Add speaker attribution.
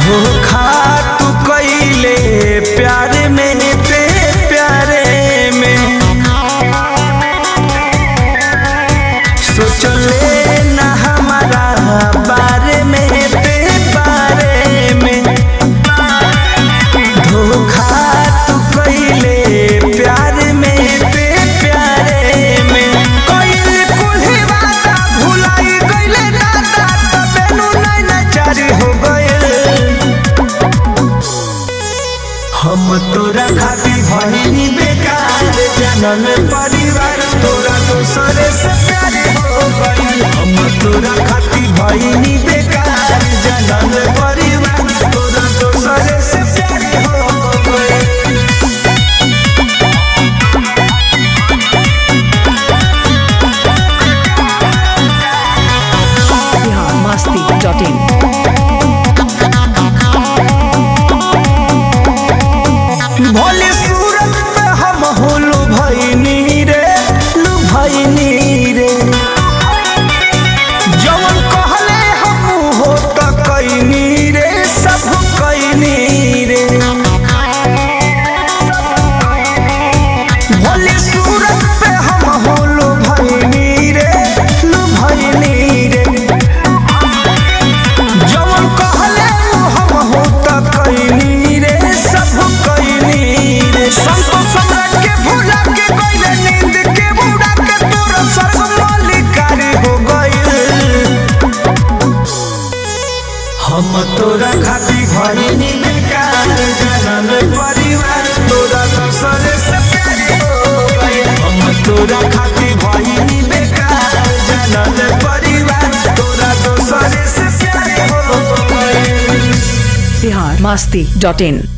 Speaker 1: धोखा तू कइले प्यारे में ते प्यारे में सोचले ना हमारा बारे में ते बारे में धोखा तू कइले प्यारे में ते प्यारे में कइले कुल्ही वादा भुलाई गइले दादा तबेनु नैना चारी हो गइल हम तोरा खातिर भइनी बेकार जनम परिवार तोरा दूसरे से प्यार हो गइल हम तोरा खातिर भइनी बेकार जनम परिवार तोरा दूसरे से प्यार हो गइल
Speaker 2: biharmasti.in
Speaker 1: भोले सूरत पे हम होलू भैनी रे लू भैनी रे जवन कहले हम हो त कैनी रे सब कैनी रे भोले सूरत पे हम होलू भैनी रे लू भैनी रे जवन कहले हम हो त कैनी रे सब कैनी रे संतो सम्राट के भुला के गइले नींद के बुड़ा के तोरा स्वर्ग मालिकारी हो गइल हम तोरा खातिर भइनी बेकार जनम परिवार तोरा दूसरे से प्यार हो गइल हम तोरा खातिर भइनी बेकार जनम परिवार तोरा दूसरे से प्यार हो गइल
Speaker 2: biharmasti.in